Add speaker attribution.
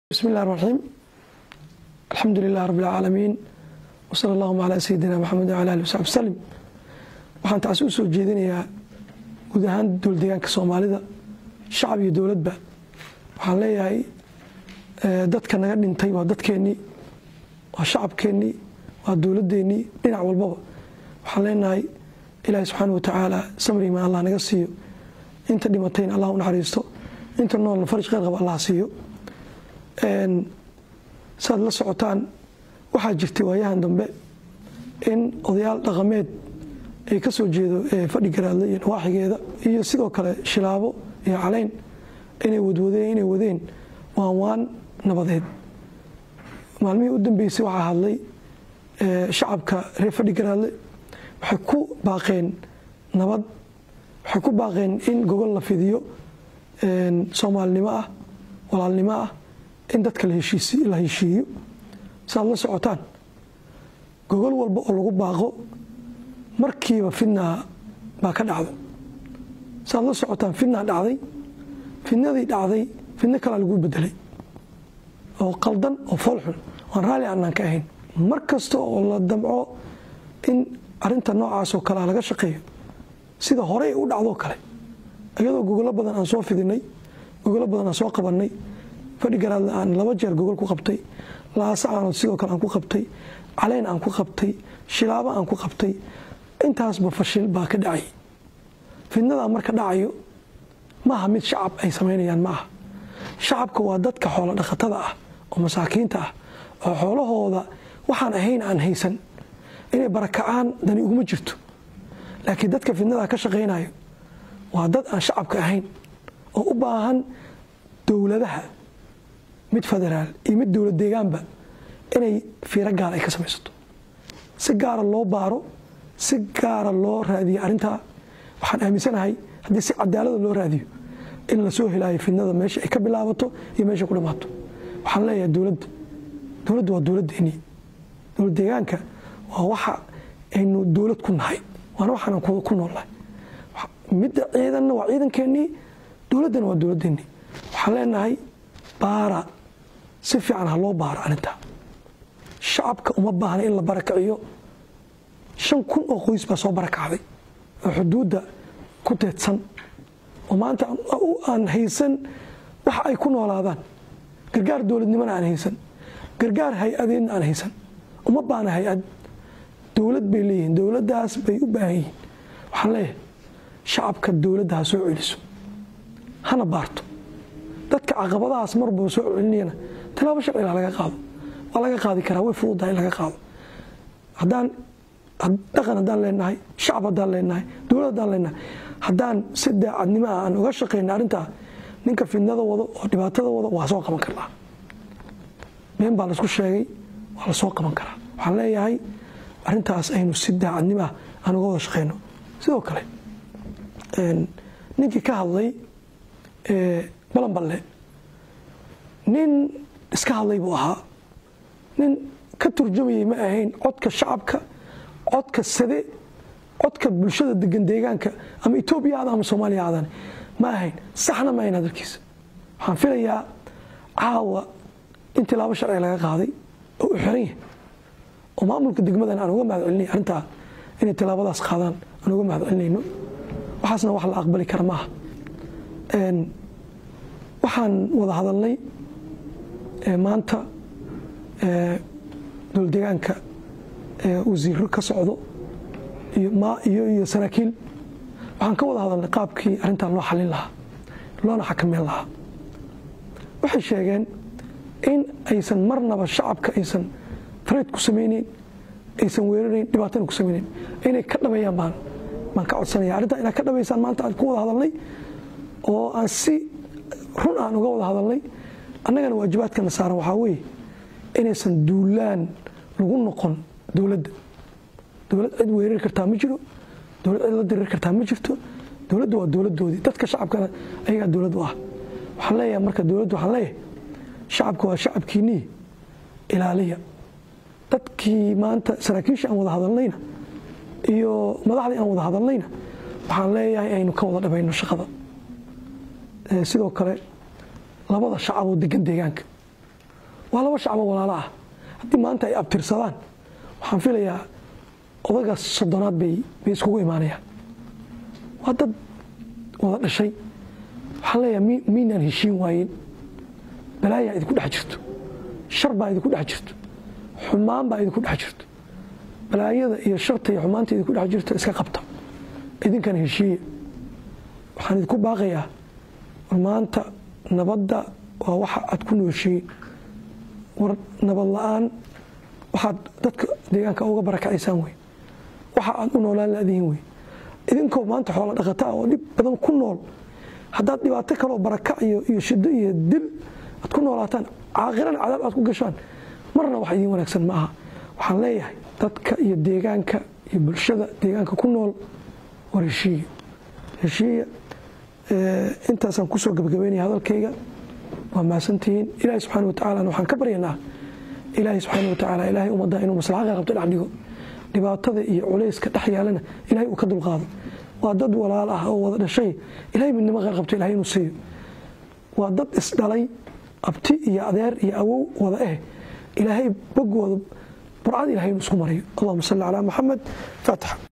Speaker 1: bismi اllah الرaxيim alxamdu lilah rab اlcaalamiin wsala اllahuma calaa sayidina maxamed wala ali wsaxbi wslim waxaan taasi u soo jeedinayaa guud ahaan dowldeegaanka soomaalida shacab iyo dowladba waxaan leeyahay dadka naga dhintay waa dadkeennii waa shacabkeennii waa dowladeennii dhinac walbaba waxaan leenahay ilaahi subxaana wa tacaala samriman allah naga siiyo inta dhimatayna allah u naxariisto inta noolna farj kheyr qaba allah siiyo saad la socotaan waxaa jirtay waayahan dambe in odayaal dhaqameed ay ka soo jeedo fadhi garaadle iyo nawaaxigeeda iyo sidoo kale shilaabo iyo caleyn inay wadwadeen inay wadeen waan waan nabadeed maalmihii u dambeysay waxaa hadlay shacabka reer fadhi garaadle waxay ku baaqeen nabad waxay ku baaqeen in gogol la fidiyo soomaalinimo ah walaalnimo ah in dadka la heshiiyo saaad la socotaan gogol walba oo lagu baaqo markiiba fidnaa baa ka dhacdo saaad la socotaan fidnaa dhacday fidnadii dhacday fidno kalaa lagu bedelay oo qaldan oo foolxun oan raalli aanaan ka ahayn mar kasta oo la damco in arinta noocaasoo kalea laga shaqeeyo sida horey u dhacdoo kale iyadoo gogolo badan aan soo fidinay gogolo badan aan soo qabannay fadhi garaadle aan laba jeer gogol ku qabtay laasa aanood sidoo kale aan ku qabtay caleyn aan ku qabtay shilaabo aan ku qabtay intaasba fashil baa ka dhacay fidnadaa marka dhacayo maaha mid shacab ay samaynayaan ma aha shacabka waa dadka xoolo dhaqatada ah oo masaakiinta ah oo xoolahooda waxaan ahayn aan haysan inay barakacaan dani uguma jirto laakiin dadka fidnadaa ka shaqaynayo waa dad aan shacabka ahayn oo u baahan dowladaha mid federaal iyo mid dowlad deegaanba inay fiiro gaar ay ka samaysato si gaara loo baaro si gaara loo raadiyo arrintaa waxaan aaminsanahay haddii si cadaalada loo raadiyo in la soo helaayo fidnada meesha ay ka bilaabato iyo meesha ku dhammaato waxaan leeyahay dowladda dowladda waa dowladdeennii dowlad deegaanka waa waxa aynu dowlad ku nahay waana waxaanan ku noolnahay midda ciidanna waa ciidankeennii dowladdana waa dowladdeennii waxaan leenahay baara si fiican ha loo baaro arrintaa shacabka uma baahna in la barakiciyo shan kun oo qoys baa soo barakacday oo xuduudda ku teedsan oo maanta aan haysan wax ay ku noolaadaan gargaar dowladnimona aan haysan gargaar hay-adeedna aan haysan uma baahna hay-ad dowlad bay leeyihiin dowladdaas bay u baahan yihiin waxaan leeyahay shacabka dowladda ha soo celiso hana baarto dadka caqabadahaas marba soo celinayana tilaabo sharciga laga qaado waa laga qaadi karaa way fududahay in laga qaado haddaan dhaqan haddaan leenahay shacab haddaan leenahay dowlad haddaan leenahay haddaan si daacadnimo ah aan uga shaqayna arrintaa ninka fidnada wado oo dhibaatada wado waa soo qaban karnaa been baa laisku sheegay waa la soo qaban karaa waxaan leeyahay arrintaas aynu si daacadnimo ah aan uga wada shaqayno sidoo kale ninkii ka hadlay balanballe nin iska hadlay buu ahaa nin ka turjumayay ma ahayn codka shacabka codka sade codka bulshada degan deegaanka ama etoobiya aada ama soomaaliya aadan ma ahayn saxna ma ahayn hadalkiisa waxaan filayaa caawa in tilaabo sharciga laga qaaday oo u xiran yahay oo maamulka degmadan aan uga mahad celinay arrintaa inay tilaabadaas qaadaan aan uga mahad celinayno waxaasna wax la aqbali kara maaha waxaan wada hadalnay maanta dowldeegaanka wasiiro ka socdo iyo saraakiil waxaan ka wada hadalnay qaabkii arrintan loo xalin lahaa loona xakameyn lahaa waxay sheegeen in aysan marnaba shacabka aysan tareyd ku samayneyn aysan weerarayn dhibaatana ku samayneyn inay ka dhabeeyaan baan baan ka codsanaya arrintaa inaad ka dhabaysaan maanta aan ku wada hadalnay oo aan si run aan uga wada hadalnay annagana waajibaadkana saaran waxaa weeye inaysan duulaan lagu noqon dowladda dowlad cid weerari kartaa ma jiro dowlad cid la diriri kartaa ma jirto dowladda waa dowladdoodii dadka shacabkana ayagaa dowlad u ah waxaan leeyahay marka dowladda waxaan leeyahay shacabka waa shacabkiinnii ilaaliya dadkii maanta saraakiisha aan wada hadalnayna iyo madaxdii aan wada hadalnayna waxaan leeyahay aynu ka wada dhabayno shaqada sidoo kale labada shacab oo degan deegaanka waa laba shacbo walaalo ah haddii maanta ay abtirsadaan waxaan filayaa odaga soddonaad bay bay iskugu imaanayaan waa dad wada dhashay waxaan leeyahay miynaan heshiin waayen balaayaa idinku dhex jirto shar baa idinku dhex jirto xumaan baa idinku dhex jirto balaayada iyo sharta iyo xumaanta idinku dhex jirto iska qabta idinkana heshiiya waxaan idinku baaqayaa war maanta nabadda waa waxa aad ku nooshiin war nabad la-aan waxaad dadka deegaanka uga barakacaysaan wey waxa aad u noolaan laadihin wey idinkoo maanta xoola dhaqata ah oo dhib badan ku nool haddaad dhibaato kaloo barakac iyo iyo shido iyo dil aad ku noolaataan caaqirana cadaab aad ku gashaan marna wax idiin wanaagsan ma aha waxaan leeyahay dadka iyo deegaanka iyo bulshada deegaanka ku nool war heshiiya heshiiya intaasaan kusoo gabagabeynaya hadalkayga waa mahadsantihiin ilaahay subxaana watacalana waxaan ka baryanaa ilaahay subxaana watacaala ilaahay ummadda inuu maslaxa qeyr qabto dhex dhigo dhibaatada iyo culayska dhex yaalana ilahay uu ka dulqaado waa dad walaal ah oo wada dhashay ilahay midnimo qeyr qabto ilahay inuu siiyo waa dad isdhalay abti iyo adeer iyo awow wada eh ilaahay bogooda burcad ilahay inuu isku marayo allahuma salli calaa maxamed faatixa